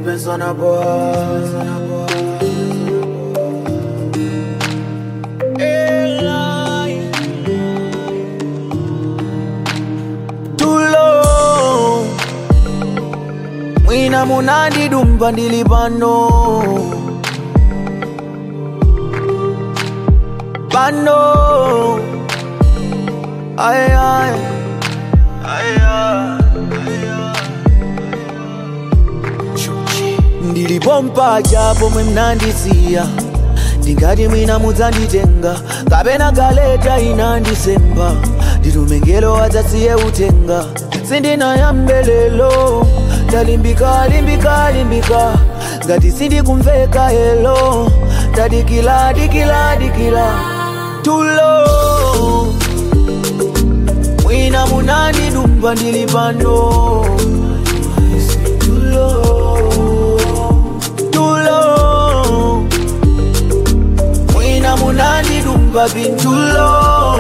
Spence on a boy. Tulo Mwina munandi dumba ndili pano Pano Ay ay Ay ay ndilipompa japo mwe mnandisiya ndingati mwina mudzanditenga kapena galeta inandisemba nditumengelo adzasiye utenga sindinayambe lelo ndalimbika limbika limbika ngati sindikumveka helo ndadikila dikila dikila tulo mwina munandidumba ndili pano tulo tulo mwina munandidumba pintulo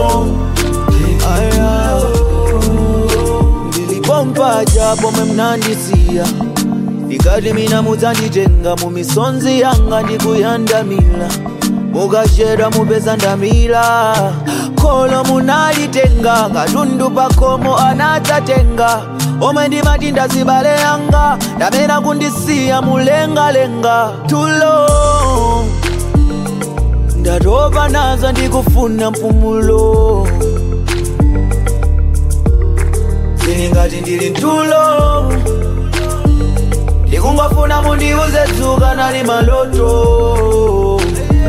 aya ndilipompa japo mwe mnandisiya ndikati mina mudzanditenga mumisonzi yanga ndikuyandamila mukachedwa mupeza ndamila kholo munalitenga katundu pakomo anadzatenga omwe ndimati ndazibale yanga ndamena kundisiya mulengalenga tulo ndatopa nazo ndikufuna mpumulo ndili ngati ndili ntulo ndikungofuna mundiuze dzuka nali maloto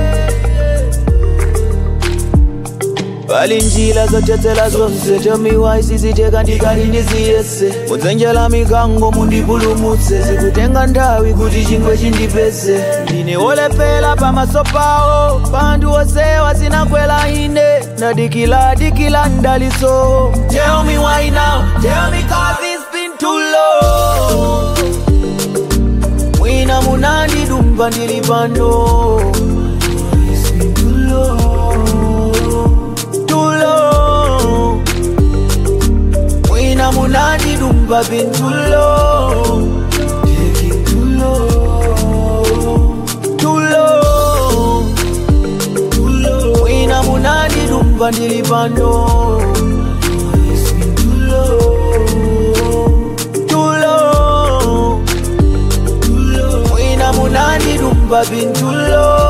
pali njira zothetsera zonse tomiwa isiziteka ndikali ndiziyese mudzenjera mikango mundipulumutse zikutenga nthawi kuti chingwe chindipeze ndine wolephera pamaso pawo panthu osewa zinakwela ine ndadikila dikila ndaliso tell me why now tell me cause it's been too long mwina munandidumba ndili pano Tulo, tulo mwina munandidumba pintulo tulo tulo tulo mwina munandidumba ndili pano tulo mwina munandidumba pintulo